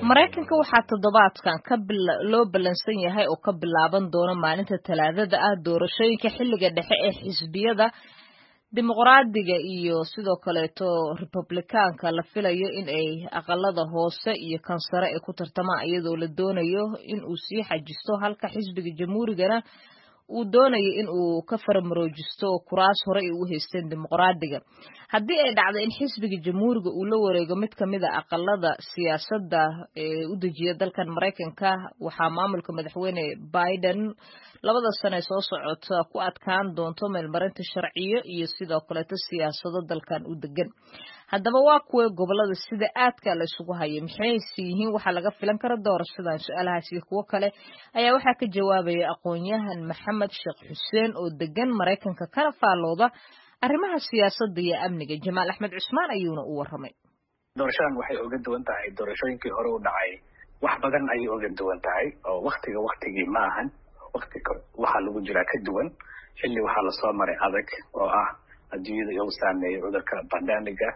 maraykanka waxaa toddobaadkan ka loo ballansan yahay oo ka bilaaban doona maalinta talaadada ah doorashooyinka xilliga dhexe ee xisbiyada dimuqraadiga iyo sidoo kaleeto republikaanka la filayo in ay aqalada hoose iyo kan sare ay ku tartamaan iyadoo la doonayo in uu sii xajisto halka xisbiga jamhuurigana uu doonayo in uu ka faramaroojisto kuraas hore ay u haysteen dimuqraadiga haddii ay dhacdo in xisbiga jamhuuriga uu la wareego mid kamid a aqalada siyaasadda ee u dejiya dalkan maraykanka waxaa maamulka madaxweyne biden labada sane soo socota ku adkaan doonto meelmarinta sharciyo iyo sidoo kaleeto siyaasado dalkan u degan haddaba waa kuwa gobolada sida aadka la isugu haya maxayse yihiin waxaa laga filan kara doorashadan su-aalahaas iyo kuwo kale ayaa waxaa ka jawaabaya aqoon-yahan maxamed sheekh xuseen oo degan maraykanka kana faallooda arrimaha siyaasadda iyo amniga jamaal axmed cusmaan ayuuna u warramay doorashadan waxay oga duwan tahay doorashooyinkii hore u dhacay wax badan ayay oga duwan tahay oo waktiga waktigii ma ahan waktiga waxaa lagu jiraa ka duwan xilli waxaa lasoo maray adag oo ah adduunyada iyagu saameeyay cudurka bandamiga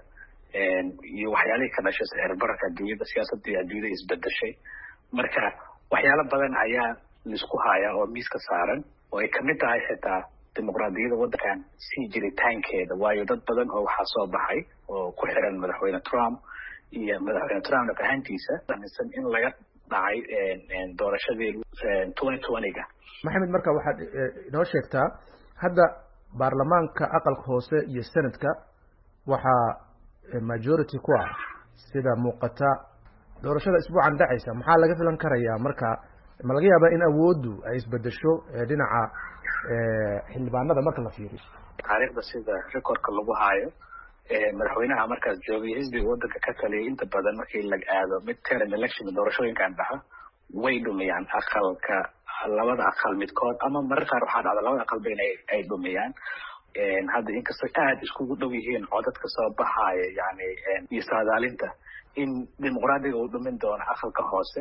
iyo waxyaalihii ka dhashay sicirbararka adduunyada siyaasadii adduunyada isbedeshay marka waxyaalo badan ayaa laisku hayaa oo miiska saaran oo ay kamid tahay xitaa dimuqraadiyadda waddankan sii jiritaankeeda waayo dad badan oo waxaa soo baxay oo ku xiran madaxweyne trump iyo madaxweyne trump afahantiisa aaminsan in laga dhacay doorashadii twenty twenty-ga maxamed marka waxaad inoo sheegtaa hadda baarlamaanka aqalka hoose iyo senadka waxaa majority ku ah sida muuqata doorashada isbuucan dhacaysa maxaa laga filan karayaa marka ma laga yaabaa in awooddu ay isbedesho dhinaca xildhibaanada marka la fiiriyo taariikhda sida recordka lagu haayo madaxweynaha markaas joogay xisbiga waddanka ka taliyay inta badan markii la aado mid term election doorashooyinkan dhaxa way dhumiyaan aqalka labada aqal midkood ama marar qaar waxaa dhacda labada aqalba in ay dhumiyaan hadda inkastoo aada iskugu dhow yihiin codadka soo baxaaya yani iyo saadaalinta in dimuqraadiga uu dhumin doono aqalka hoose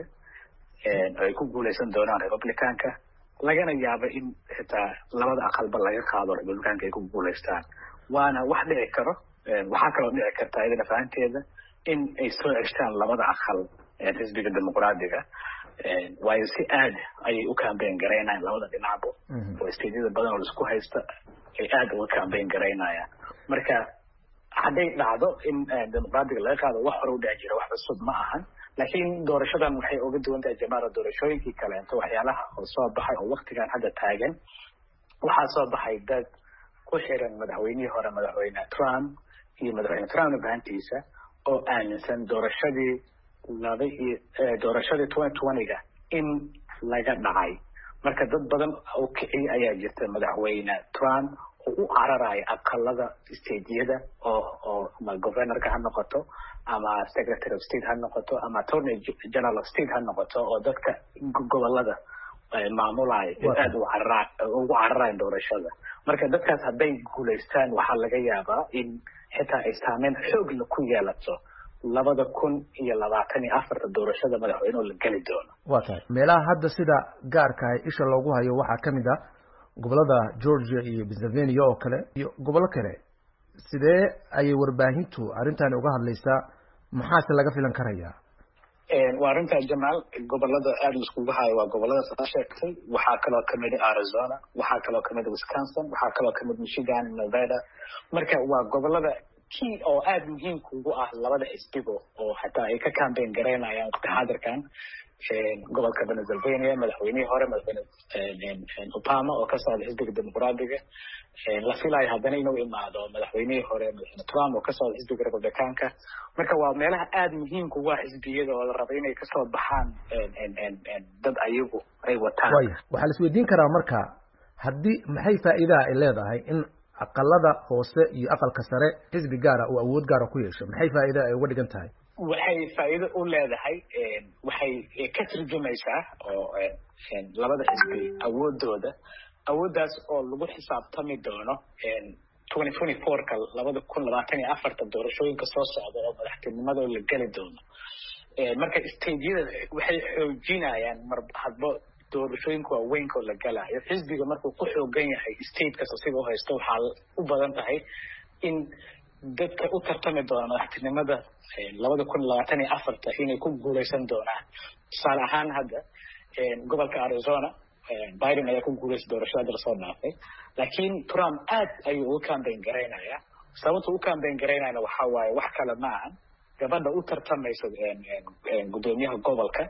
ay ku guuleysan doonaan republicanka lagana yaabo in xitaa labada aqalba laga qaado republicanka ay ku guuleystaan waana wax dhici karo waxaa kaloo dhici karta idina fahanteeda in ay soo ceshtaan labada aqal xisbiga dimuqraadiga waayo si aad ayay u cambayn garaynayaan labada dhinacbo oo stadiada badan oo laisku haysta ay aada uga cambayn garaynayaan marka hadday dhacdo in dimuqraadiga laga qaado wax hore u dhici jira wax cusub ma ahan laakiin doorashadan waxay uga duwan tahay jamaala doorashooyinkii kaleento waxyaalaha oo soo baxay oo waktigan hadda taagan waxaa soo baxay dad ku xiran madaxweynihii hore madaxweyne trump iyo madaxweyne trump afahantiisa oo aaminsan doorashadii laba iyo doorashadii twenty twenty-ga in laga dhacay marka dad badan oo kiciy ayaa jirta madaxweyne trump oo u cararaya aqalada stateyada oo oo ama governorka ha noqoto ama secretary of state ha noqoto ama attorney general of state ha noqoto oo dadka gobolada maamulaya aada u carara ugu cararayan doorashada marka dadkaas hadday guulaystaan waxaa laga yaabaa in xitaa ay saameyn xoogla ku yeelato labada kun iyo labaatan iyo afarta doorashada madaxweyneho la geli doono waa tahay meelaha hadda sida gaarka ah isha loogu hayo waxaa kamid ah gobolada georgia iyo pennsylvania oo kale iyo gobollo kale sidee ayay warbaahintu arrintani uga hadlaysaa maxaase laga filan karayaa waa arrintaa jamaal gobolada aada laiskugu hayo waa gobolada saa sheegtay waxaa kaloo kamid arizona waxaa kaloo kamid wisconsin waxaa kaloo kamid michigan nevada marka waa gobolada kii oo aada muhiimka ugu ah labada xisbigo oo xataa ay ka cambayn garaynayaan waqti xaadirkan gobolka pennsylvania madaxweynihii hore madaxweyne obama oo ka socda xisbiga dimuqraadiga la filayo haddana inuu imaado madaxweynihii hore madaxweyne trump oo ka socda xisbiga republicanka marka waa meelaha aada muhiimka ugu ah xisbiyada oo la raba inay kasoo baxaan dad ayagu ay wataan waya waxaa la isweydiin karaa marka haddii maxay faa'iidaha ay leedahay in aqalada hoose iyo aqalka sare xisbi gaara oo awood gaara ku yeesho maxay faa'iida ay uga dhigan tahay waxay faa'iido u leedahay waxay ka turjumaysaa oo labada xisbi awoodooda awooddaas oo lagu xisaabtami doono twenty twenty fourka labada kun labaatan iyo afarta doorashooyinka soo socda oo madaxtinimada la geli doono marka stadeyada waxay xoojinayaan mar hadba doorashooyinka waaweynka oo la galayo xisbiga markuu ku xoogan yahay statekas asiga u haysto waxaa u badan tahay in dadka u tartami doona madaxtinimada labada kun labaatan iyo afarta inay ku guuleysan doonaan tusaale ahaan hadda gobolka arizona biden ayaa ku guuleystay doorashada hadda lasoo dhaafay laakiin trump aad ayuu uga cambayn garaynaya sababta u cambayn garaynayana waxaa waaye wax kale ma ahan gabadha u tartamaysa guddoomiyaha gobolka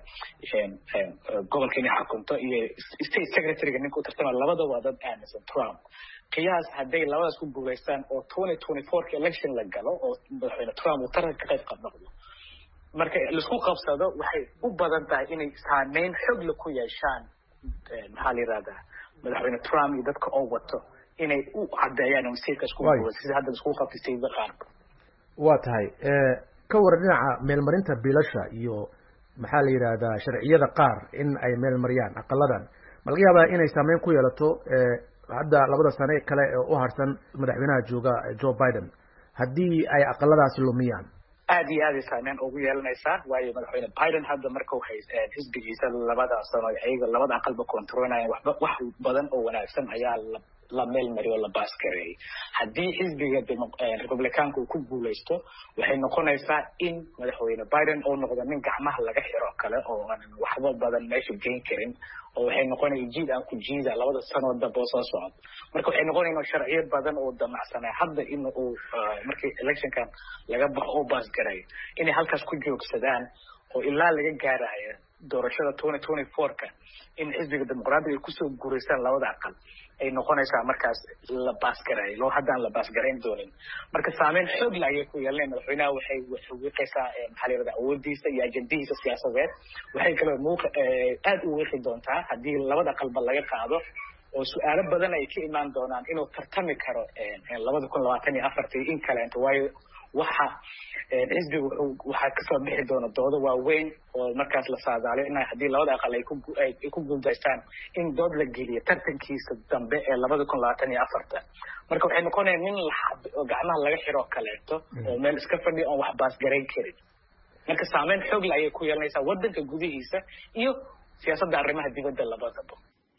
gobolka inay xukunto iyo state secretaryga ninka u tartamaya labada waa dad aaminsan trump qiyaas hadday labadaas ku guuleystaan oo twenty twenty fourka election la galo oo madaxweyne trump uu taranka ka qayb qabnoqdo marka laisku qabsado waxay u badan tahay inay saameyn xogla ku yeeshaan maxaa la yihahdaa madaxweyne trump iyo dadka oo wato inay u cadeeyaan stateka isku sida hadda isku qabtay stateda qaarka waa tahay ka waran dhinaca meelmarinta biilasha iyo maxaa la yidhaahdaa sharciyada qaar in ay meel mariyaan aqaladan ma laga yaabaa inay saameyn ku yeelato hadda labada sane kale ee u harsan madaxweynaha jooga joe biden haddii ay aqaladaasi lumiyaan aad iyo aad ay saameyn ugu yeelanaysaa waayo madaxweyne biden hadda markau hay xisbigiisa labada sano ayaga labada aqalba controlnayan waxba wax badan oo wanaagsan ayaa la la meel mariyo la baasgareeyay haddii xisbiga republicaanka uu ku guuleysto waxay noqonaysaa in madaxweyne biden uu noqdo nin gacmaha laga xiro kale oo aanan waxba badan meesha geyn karin oo waxay noqonaya jiid aan ku jiida labada sanoo dambe oo soo socod marka waxay noqonaya sharciyo badan oo damacsanaa hadda in uu markii electionkan laga baxo oo baasgareeyo inay halkaas ku joogsadaan oo ilaa laga gaarayo doorashada twenty twenty fourka in xisbiga dimuqraadiga ay kusoo guureystaan labada aqal ay noqonaysaa markaas la baasgareeyo loo haddaan la baasgarayn doonin marka saameyn xoog la ayay ku yeelanaya madaxweynaha waxay waxay wiiqaysaa maxaa la yirahdaa awoodiisa iyo ajendihiisa siyaasadeed waxay kaloo muuq aad u wiiqi doontaa haddii labada aqalba laga qaado oo su-aalo badan ay ka imaan doonaan inuu tartami karo labada kun labaatan iyo afartii in kaleento waayo waxa xisbiga waxaa kasoo bixi doona doodo waaweyn oo markaas la saadaaliyo in haddii labada aqal ay kuay ku guuldaystaan in dood la geliyo tartankiisa dambe ee labada kun labaatan iyo afarta marka waxay noqonaya nin laxab oo gacmaha laga xiroo kaleeto oo meel iska fadhiya oon wax baasgarayn karin marka saameyn xoogle ayay ku yeelanaysaa waddanka gudihiisa iyo siyaasadda arrimaha dibadda labadaba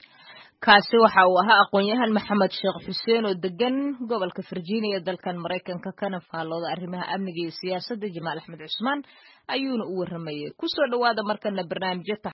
kaasi waxa uu ahaa aqoon-yahan maxamed sheekh xuseen oo degan gobolka virginia dalkan maraykanka kana faallooda arrimaha amniga iyo siyaasadda jamaal axmed cusmaan ayuuna u warramayay kusoo dhawaada markana barnaamijyo